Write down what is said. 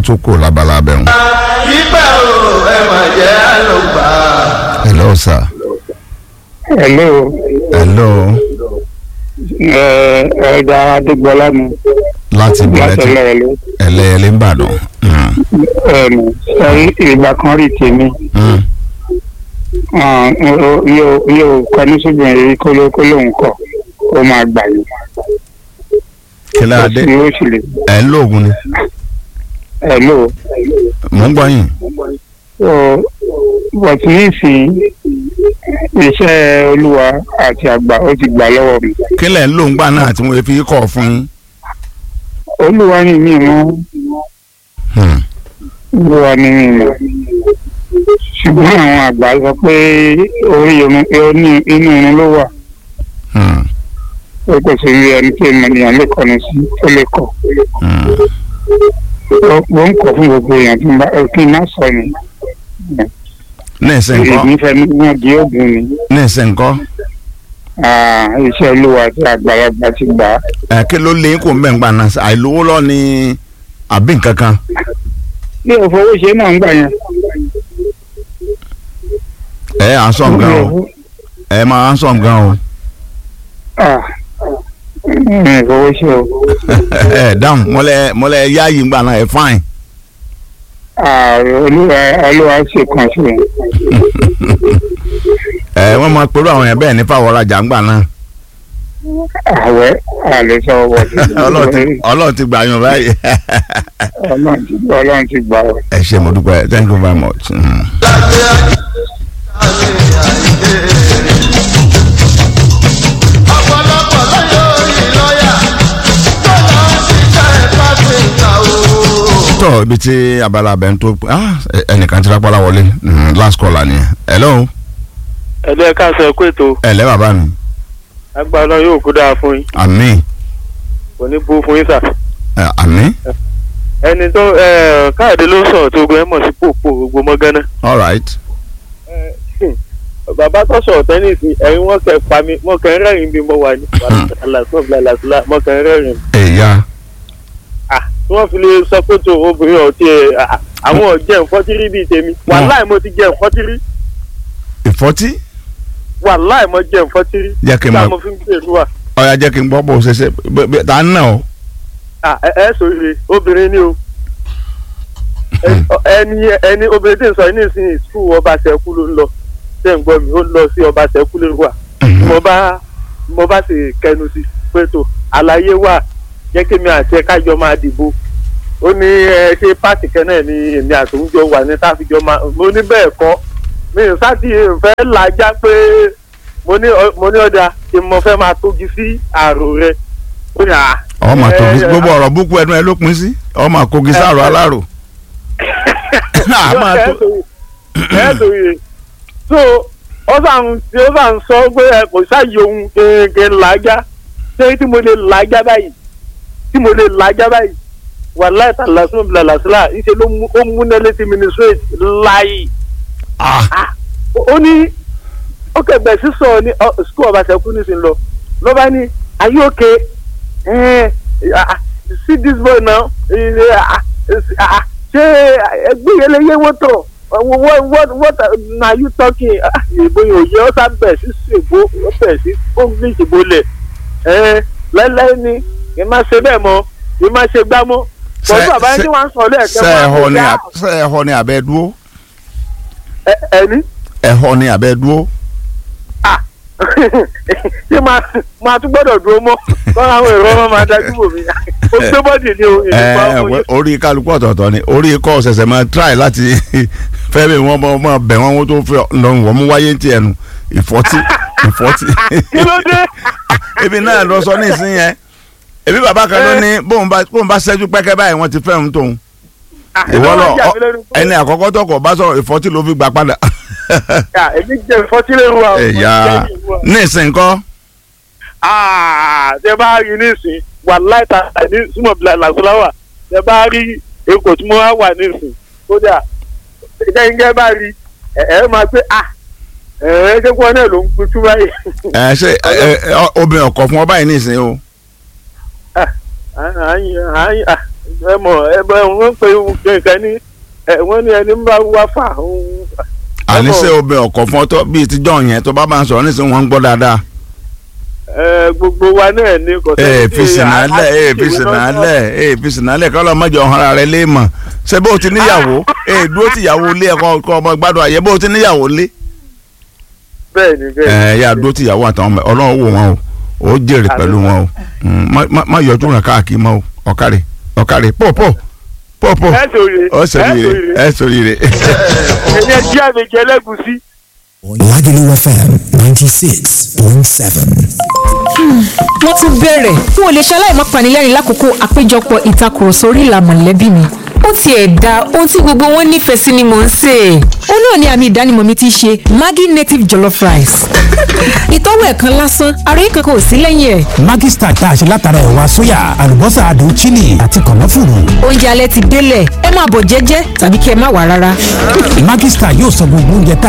tó kù lábala abẹ́hùn. Ibẹ̀ o, ẹ mà jẹ́ àlùbà. hello sir. hello hello ẹ ẹ̀dá adégbọlá mi láti ìbílẹ̀ láti tí ẹlẹ́ẹ̀lẹ́ ẹlẹ́ẹ̀lẹ́ ń bàdàn. Mm, ẹ̀mí sẹ́yìn ìgbà kan rí tèmi mm. hàn, yóò yóò- yóò kọ́ni sóbìnrin rí kó ló kó lóun kọ̀ ó máa gbà yìí kí ló dé yóò sì lè ẹ̀ ń lóògùn ni hello mò ń gbọ́ yín. so but nísìnyí iṣẹ́ olúwa àti àgbà ó ti gbà lọ́wọ́ mi kí lẹ̀ ń lò ń gbà náà tí mo fi kọ̀ fún yín. olúwa ni mí mọ́ Hmm. olúwa ni mí mọ́ ṣùgbọ́n àwọn àgbà sọ pé orí irun ó ní inú irun ló wà Hmm. ó kò sí rí ẹni tí ènìyàn lè kọ́ni sí tó lè kọ́ Hmm. ó ó ń kọ́ fún gbogbo èèyàn tí ń bá kí n má sọ ni ní ìsìn kọ́ èmi fẹ́ mú di oògùn ni ní ìsìn kọ́ Ah, iṣẹ́ olúwa àti àgbàlagbà ti gbà á. ẹ̀ kí ló lé kó ń bẹ̀ ń gbà náà àìlówó lọ ni àbí nǹkan kan. bí o fowó ṣe náà ń gbà yẹn. ẹ à ń sọ̀ gan o ẹ máa ń sọ̀ gan o. Ah, mi ò fowó ṣe o. ẹ dáhùn mọ́lẹ̀ mọ́lẹ̀ yáàyè ń gbà náà ẹ fáìn. Ah, olúwa olúwa ṣe kan sí i. ẹ wọ́n máa pẹ̀lú àwọn yẹn bẹ́ẹ̀ ní fáwọn ọ̀rajà ń gbà náà. àwẹ̀ àlè sọ wọlé. Ọlọ́run ti- Ọlọ́run ti gbà yàn báyìí. Ọlọ́run ti Ọlọ́run ti gbà ọ́. ẹ ṣe mo dúpẹ́ thank you very much. Mm. Láti àyè àyè. Ọ̀pọ̀lọpọ̀ lọ́yọ̀ orí lọ́yà. Tó lọ ń ṣiṣẹ́ pásítà o. tọ́ ibi tí abala abẹ́ ń tó ah, ẹ- ẹnìkan ti rápálá wọlé Mm, last caller ni hello ẹ̀lẹ́ káàsán ẹ̀kú ètò ẹ̀lẹ́ bàbá mi agbára yóò kú dáa fún yín àmín kò ní bú fún yín sà. ẹ, àmín ẹni tó ẹ, káàdé ló sọ̀rọ̀ tó gbé mọ̀ sí pòpò gbogbo mọ́gánná. all right bàbá tó sọ̀rọ̀ tẹ́nìsì ẹ̀yin wọ́n kẹ́ pa mi wọ́n kẹ́ rẹ́rìn bí mo wà ní alasọ́ bilalasila wọ́n kẹ́ rẹ́rìn. ẹ̀yà Ah, tí wọ́n fi lè sọ pé tó obìnrin ọ̀tí ẹ̀ ah, àwọn ọ̀jẹ̀ nfọ́tírí bíi tèmi wàláì mo ti jẹ́ nfọ́tírí ìfọ́tí wàláì mo jẹ́ nfọ́tírí. Jẹ́ kí n Nígbà mọ̀- mo fi ń gbèrú wa ọ̀ya jẹ́ kí n gbọ́ bó ṣe ṣe bẹ́- bẹ́- tá a nà ọ́ Ah, ẹ ẹ sòrire obìnrin ni o Ẹ- ẹni ẹni obìnrin tí ń sọ yìí nísìnyí skul ọba sẹkú ló ń lọ ṣé ń gbọ́ mi ó ń lọ sí ọba sẹkú ló wà mo bá mo bá sì kẹnu sí pé tó àlàyé wà jẹ́ kí mi àti ẹ kájọ máa dìbò ó ní ẹ ṣe pàtì kan náà ni èmi àtòúnjọ wà ní táfíjọ máa mo ní bẹ́ẹ̀ kọ́ mi ò sáàtì fẹ́ làjá pé mo ní ọ- mo ní ọ̀dà tí mo fẹ́ máa tójú sí àrò rẹ ó ní à ọ máa tóbi ẹ- gbogbo ọ̀rọ̀ búkú ẹnu ẹ ló pin sí ọ máa kogi sáàrò alárò Ah, máa tó ẹ̀ẹ́dòye so ó sàn tí ó sàn sọ pé ẹ kò sáàyè ohun kéèké làájá ṣé tí mo lè làájá báyìí tí mo lè làájá báyìí wà láìta lásìmọ̀ bìlà làásìlà ìṣe ló mú ó múná létí ministrate láàyè Ah, ó ní ó kẹgbẹ́ sísọ ní ọ, school ọba sẹ́kù nísìnyí lọ ló bá ní are you okay eh, ah, see this boy now eh, ah, ah, ṣé ẹgbẹ́ yẹn lè yé wọ́n tọ̀ what what what na you talking Ah, ìbò yẹn ò yẹ ọ́ sá bẹ̀ sí ṣègbó ó bẹ̀ sí english bolẹ̀ lẹ́lẹ́ ni kì í má ṣe bẹ́ẹ̀ mọ́ kì í má ṣe gbá mọ́ Ṣé- pọ̀jù àbáyé ṣé- tí wọ́n ń sọ lẹ́ẹ̀kẹ́ ṣe ẹ̀họ́ ni wọn à- ṣe ẹ̀họ́ ni àbẹ́ dúró ẹni. ẹ̀họ́ ni àbẹ́ dúró Ah, ṣé máa máa tún gbọ́dọ̀ dúró mọ́ kọ́ra àwọn èrò ọmọ máa dájú bò mí ó gbé bọ́dì ní o èmi pa ẹ ọmọ yìí. orí kálukú ọ̀tọ̀ọ̀tọ̀ ni orí ikọ̀ ṣẹ̀ṣẹ̀ máa try láti fẹ́ bí wọ́n bọ́ máa bẹ̀ wọ́n wọ́n tó fẹ́ lọ́rùn wọ́n mú wáyé ti ẹnu ìfọ́tí ìfọ́tí. kí ló dé ebi náà lọ sọ ní ìsín yẹn ebi bàbá kan ló ní bóun bá bóun bá ṣẹ́jú pẹ́kẹ́ báyìí wọ́n ti fẹ́ òun tóun Ah, ìwọ èmi lọ wá jà ọ- mí lẹ́nu pé- ẹni àkọ́kọ́ tọkọ̀ bá sọ̀rọ̀ ìfọ́tí ló fi gbà padà. Ah, èmi jẹ ìfọ́tílẹ̀ wa. ẹ̀yà ní ìsìn kọ́ ṣe bá rí nísìn wà láìta ní súnmọ́ bíi làṣọláwà ṣe bá rí èkó tí mo wá wà nísìn kódà gẹ́gẹ́ bá rí ẹ ẹ máa pé à ẹ ẹ ṣé kí wọn náà ló ń pitú báyìí. ẹ ṣe ẹ ẹ obìnrin ọkọ fún ọ báyìí ní ìsìn o àyìn àyìn ẹ mọ̀ ẹ bẹ wọ́n pe nǹkan ní ẹ wọ́n ní ẹni bá wá fà òun. àníṣe obìnrin ọkọ̀ fún ọtọ́ bíi tíjọ́ yẹn tó bá bá ń sọ̀rọ̀ nísìnyí wọ́n ń gbọ́ dáadáa. ẹ gbogbo wa náà ní kò ee sẹ́ni tí fi sinalẹ a- a- ee fi ìwé náà- sinalẹ ee fi sinalẹ kọlọ mọjọ ọhún rẹ lé mọ ṣé bó o ti níyàwó ee dúró ti yàwó lé ẹkọ kọ ọmọ gbádùn àyè bó o ti níyàwó lé. bẹ́ẹ̀ ni bẹ́ẹ̀ ẹ ni. yà dúró ti yàwó àtàwọn ọmọ Ọlọ́run wò wọn o ó jèrè pẹ̀lú wọn o Mm, má- má- má yọjú rẹ káàkiri mọ o ọkàrẹ ọkàrẹ pọ pọ pọ pọ ẹ sòrè ọ sọríire ẹ sọríire. ẹni ẹ jí àmì jẹ lẹ́gùsí. Lagelu FM 96.7. wọ́n tún bẹ̀rẹ̀ n ò lè ṣaláì má panilẹ́rìn lákòókò àpéjọpọ̀ ìtakùrọ̀sọ orí ìlà mọ̀lẹ́bí mi ó tiẹ̀ da ohun tí gbogbo wọn nífẹ̀ẹ́ sí ni mò ń sè é ó náà ni àmì ìdánimọ̀ mi ti ṣe Maggi native jollof rice ìtọ́wò ẹ̀kan lásán ara yìí kankan ò sí lẹ́yìn ẹ̀ Maggi Star tá a ṣe látara ẹ̀wà sóyà, àlùbọ́sà adùn chili àti kànáfùrù. oúnjẹ alẹ́ ti délẹ̀ ẹ máa bọ̀ jẹ́jẹ́ tàbí kí ẹ má wà rárá. Maggi Star yóò sọ gbogbo oúnjẹ tá